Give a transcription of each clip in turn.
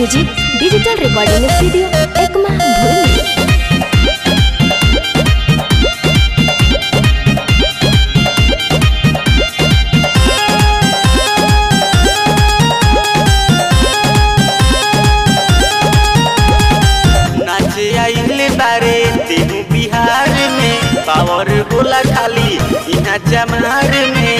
music digital recording studio Ekma भूली नाचे आइले बारे तेहू बिहार में पावर होला खाली यहाँ जमार में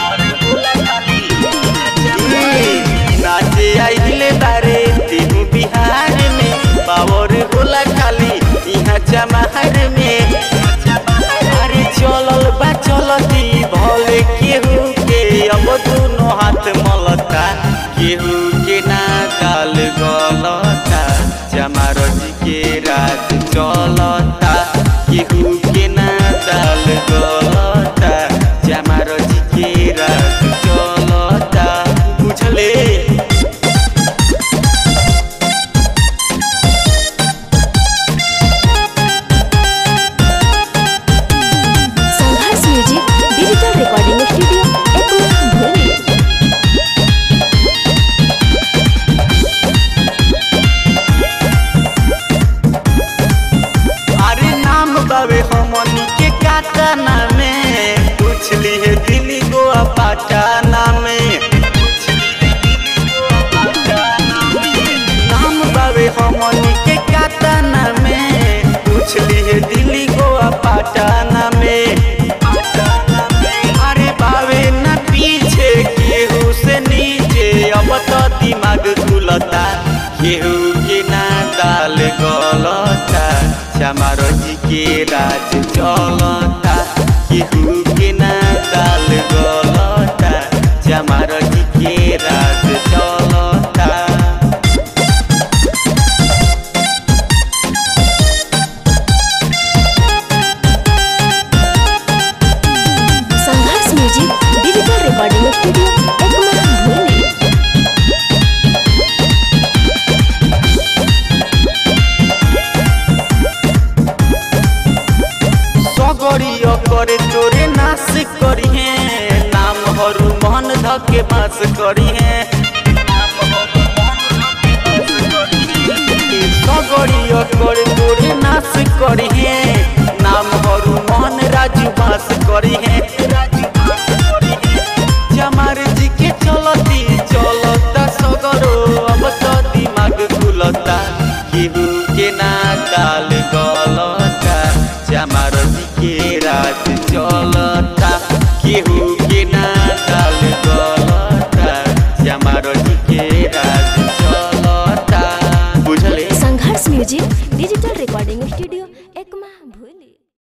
ए, नाचे आइले बारे तेहू बिहार में पावर होला खाली यहाँ जमार में अरे चलल बा चलती भले केहू के अब दोनों हाथ मलता केहू के ना गाल गलता चमार जी के रात चलता केहू के ना दाल गलता चमार जी के रात चलता बुझले Sangharsh music digital recording studio Ekma भूली अरे नाम बाबे हमनी के काटना में पूछली है दिल्ली गोवा पाटाना में नाम बाबे हमनी के काटना में पूछली है दिल्ली गोवा पाटाना में अरे बाबे न पीछे केहू से नीचे अब तो दिमाग खुलता केहू के ना दाल गलता चमारो जी के राज चलता केहू के ना दाल गलता चमारो जी के राज चलता Sangharsh music digital recording studio Ekma भूली सगरियो करे तोरे नाश करी है नाम हरू मन धके बास करी है सगरियो करे तोरे नाश करी है नाम हरू मन राजू बास करी है जमार जी के चलती चलता सगरो अब तो दिमाग खुलता केहू के ना दाल गलता जमार जी के रात चलता केहू के ना दाल गलता जमार जी के रात चलता बुझले Sangharsh music digital recording studio Ekma